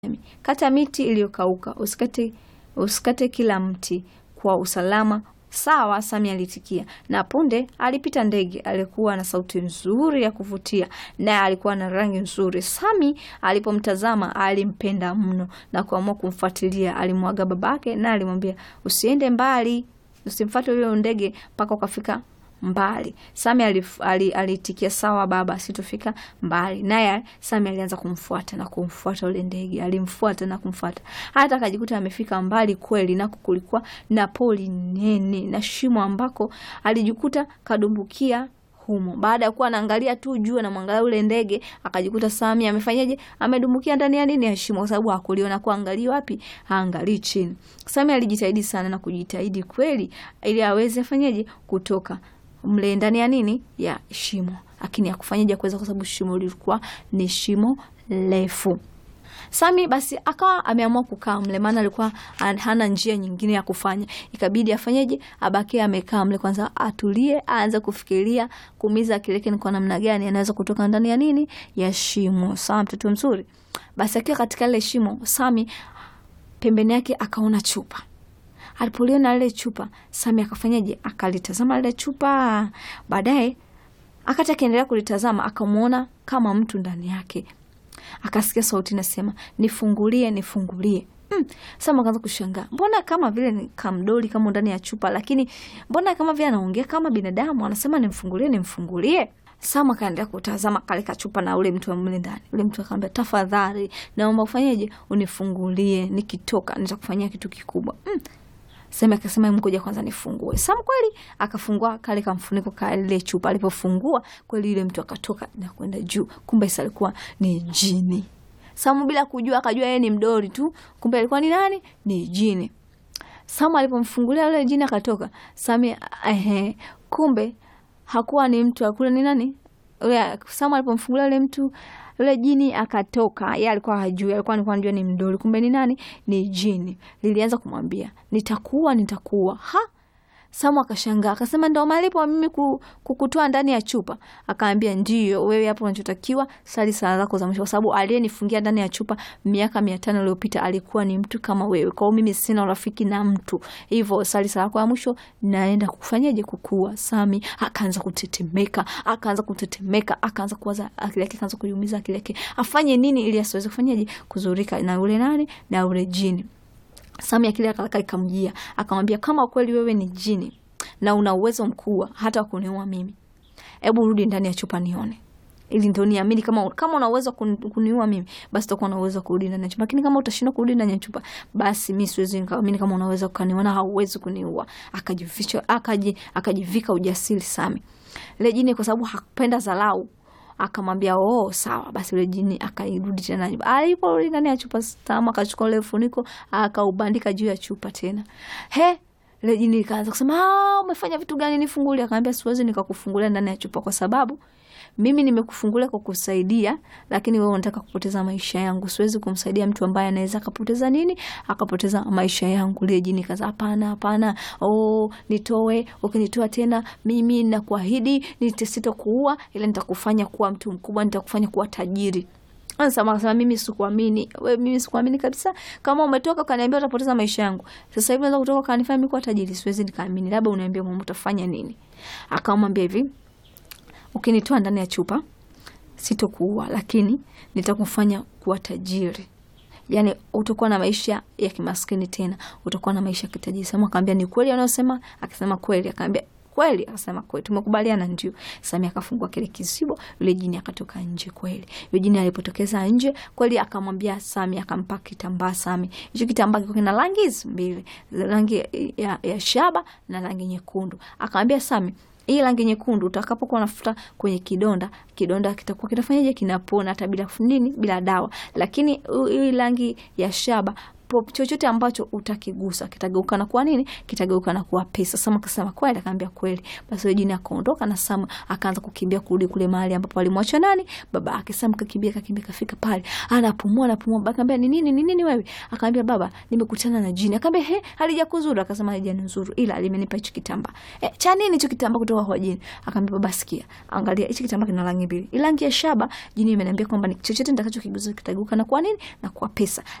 Kata miti iliyokauka, usikate, usikate kila mti kwa usalama. Sawa, Sami alitikia, na punde alipita ndege aliyekuwa na sauti nzuri ya kuvutia, naye alikuwa na rangi nzuri. Sami alipomtazama alimpenda mno na kuamua kumfuatilia. Alimwaga babake na alimwambia, usiende mbali, usimfuate huyo ndege mpaka ukafika mbali. Sami alif- ali- alitikia sawa baba, sitofika mbali. Naye Sami alianza kumfuata na kumfuata ule ndege, alimfuata na kumfuata hata akajikuta amefika mbali kweli, nako kulikuwa na poli nene na shimo ambako alijikuta kadumbukia humo. Baada ya kuwa anaangalia tu juu, anamwangalia ule ndege, akajikuta Sami amefanyaje? Amedumbukia ndani ya nini ya shimo, kwa sababu hakuliona kuangalia wapi, haangalii chini. Sami alijitahidi sana na kujitahidi kweli, ili aweze fanyaje kutoka mle ndani ya nini ya shimo, lakini hakufanyaje kuweza, kwa sababu shimo lilikuwa ni shimo refu. Sami basi akawa ameamua kukaa mle, maana alikuwa an- hana njia nyingine ya kufanya. Ikabidi afanyeje? Abakie amekaa mle kwanza, atulie, aanze kufikiria kuumiza akili yake ni kwa namna gani anaweza kutoka ndani ya nini ya shimo. Sawa, mtoto mzuri. Basi akiwa katika lile shimo, Sami pembeni yake akaona chupa. Alipoliona lile chupa, Sami akafanyaje? Akalitazama lile chupa. Baadaye akati akiendelea kulitazama, akamwona kama mtu ndani yake akasikia sauti nasema nifungulie, nifungulie. Mm. Sama akaanza kushangaa, mbona kama vile ni kamdoli kama ndani ya chupa, lakini mbona kama vile anaongea kama binadamu, anasema nimfungulie, nimfungulie. Sama akaendelea kutazama kale kachupa na ule mtu mle ndani. Ule mtu akamwambia, tafadhali naomba ufanyeje, unifungulie, nikitoka nitakufanyia kitu kikubwa. Mm. Sema akasema hebu ngoja kwanza nifungue. Sam kweli akafungua kale kamfuniko ka ile chupa. Alipofungua kweli yule mtu akatoka na kwenda juu. Kumbe sasa alikuwa ni jini. Sam bila kujua akajua yeye ni mdori tu. Kumbe alikuwa ni nani? Ni jini. Sam alipomfungulia yule jini akatoka. Sami ehe, kumbe hakuwa ni mtu, akule ni nani? Yule Sam alipomfungulia yule mtu yule jini akatoka. Yeye alikuwa hajui, alikuwa alikuwa anajua ni mdoli, kumbe ni nani? Ni jini. Lilianza kumwambia nitakuwa, nitakuwa. Ha, Samu akashangaa akasema, ndo malipo mimi ku- kukutoa ndani ya chupa? Akaambia ndio, wewe hapo unachotakiwa sali sala zako za mwisho, kwa sababu aliyenifungia ndani ya chupa miaka mia tano iliyopita alikuwa ni mtu kama wewe. Kwa hiyo mimi sina urafiki na mtu, hivyo sali sala yako ya mwisho, naenda kufanyaje? Kukua. Sami akaanza kutetemeka, akaanza kutetemeka, akaanza kuwaza, akili yake akaanza kuiumiza akili yake, afanye nini ili asiweze kufanyaje kuzurika na ule nani na ule jini. Sami akili yake haraka ikamjia, akamwambia kama kweli wewe ni jini na una uwezo mkubwa hata wa kuniua mimi, hebu rudi ndani ya chupa nione, ili ndo niamini kama kama una uwezo wa kun- kuniua mimi, basi utakuwa na uwezo wa kurudi ndani ya chupa. Lakini kama utashindwa kurudi ndani ya chupa, basi mimi siwezi nikaamini kama unaweza kuniona, hauwezi kuniua. Akajificha, akaji akajivika ujasiri Sami. Ile jini kwa sababu hakupenda dharau akamwambia oh, sawa basi. Yule jini akairudi tena nyumba. Aliporudi ndani ya chupa, Sam akachukua ule funiko akaubandika juu ya chupa tena. He, ile jini ikaanza kusema ah, umefanya vitu gani? Nifungulie. Akamwambia siwezi nikakufungulia ndani ya chupa kwa sababu mimi nimekufungulia kwa kusaidia, lakini wewe unataka kupoteza maisha yangu. Siwezi kumsaidia mtu ambaye anaweza akapoteza nini, akapoteza maisha yangu. Lile jini kaza, hapana, hapana, oh, nitoe. Ukinitoa tena, mimi nakuahidi sitakuua, ila nitakufanya kuwa mtu mkubwa, nitakufanya kuwa tajiri. Sama akasema mimi sikuamini, we, mimi sikuamini kabisa. Kama umetoka ukaniambia utapoteza maisha yangu, sasa hivi unaweza kutoka ukanifanya mimi kuwa tajiri, siwezi nikaamini. Labda uniambie mama, utafanya nini? Akamwambia hivi ukinitoa ndani ya chupa sitokuua, lakini nitakufanya kuwa tajiri. Yani utakuwa na maisha ya kimaskini tena, utakuwa na maisha ya kitajiri. Sama akaambia ni kweli anayosema? Akasema kweli. Akaambia kweli? Akasema kweli, tumekubaliana. Ndio. Sami akafungua kile kizibo, yule jini akatoka nje. Kweli yule jini alipotokeza nje kweli, akamwambia Sami, akampa kitambaa Sami. Hicho kitambaa kiko kina rangi hizi mbili, rangi ya, ya shaba na rangi nyekundu. Akamwambia Sami, hii rangi nyekundu utakapokuwa unafuta kwenye kidonda, kidonda kitakuwa kinafanyaje? Kinapona hata bila nini, bila dawa. Lakini hii rangi ya shaba po- chochote ambacho utakigusa kitageuka na kuwa nini? Kitageuka na kuwa pesa. Sam akasema kweli, akaambia kweli. Basi yule jini akaondoka na Sam akaanza kukimbia kurudi kule mahali ambapo alimwacha nani? Baba yake. Sam kakimbia kakimbia kafika pale. Anapumua anapumua. Baba akamwambia ni nini? Ni nini wewe? Akamwambia baba, nimekutana na jini. Akamwambia he, halijakuzuru. Akasema halijanizuru ila limenipa hicho kitambaa. Eh, cha nini hicho kitambaa kutoka kwa jini? Akamwambia baba, sikia. Angalia hichi kitambaa kina rangi mbili. Rangi ya shaba, jini imeniambia kwamba ni chochote nitakachokigusa kitageuka na kuwa nini? Na kuwa pesa.